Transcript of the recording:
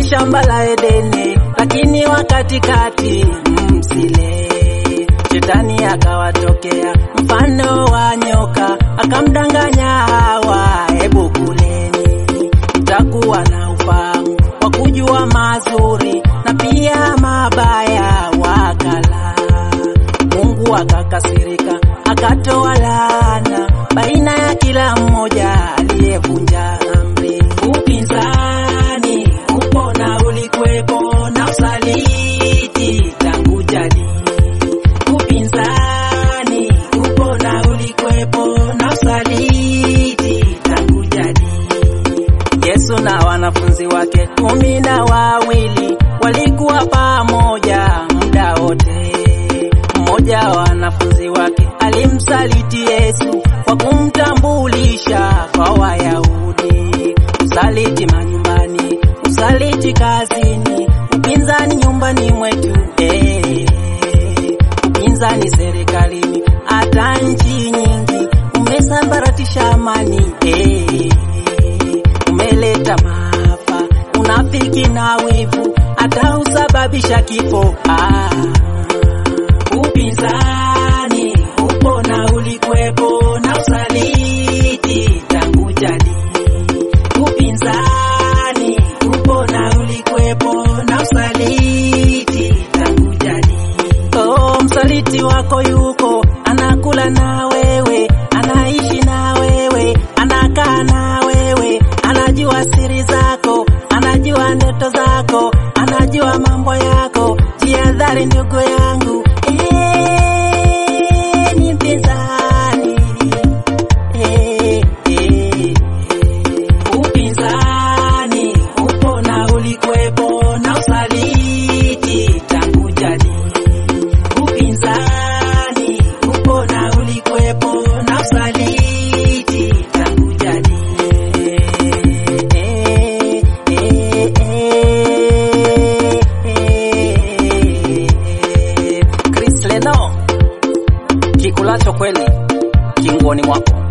shamba la Edeni, lakini wakatikati msile. Shetani akawatokea mfano wa nyoka, akamdanganya Hawa, hebu kuleni, mtakuwa na ufahamu wa kujua mazuri na pia mabaya. Wakala, Mungu akakasirika, akatoa laana baina ya kila mmoja aliyevunja amri. Upinzani upo na ulikwepo na usaliti tangu jadi. Upinzani upo na ulikwepo na usaliti tangu jadi. Yesu na wanafunzi wake kumi na wawili walikuwa pamoja muda wote. Mmoja wa wanafunzi wake alimsaliti Yesu kwa kumtambulisha kwa Wayahudi. Usaliti manyumbani, usaliti kazini, upinzani nyumbani mwetu, eh, upinzani serikalini, hata nchi nyingi umesambaratisha amani, eh, umeleta maafa, unafiki na wivu, hata husababisha kifo. Ah, upinzani upo na ulikwepo na usaliti tangu jadi. Upinzani upo na ulikwepo na usaliti tangu jadi. Oh, msaliti wako yuko anakula na wewe, anaishi na wewe, anakaa na wewe, anajua siri zako, anajua ndoto zako, anajua mambo yako. Jihadhari ndugu yangu, eh, ni mpinzani eh, eh. Upinzani upo na ulikwepo na usaliti tangu jadi. Upinzani upo na ulikwepo na usaliti tangu jadi. Eh, eh, eh, eh. Chris Leno, kikulacho kweli kinguoni mwako.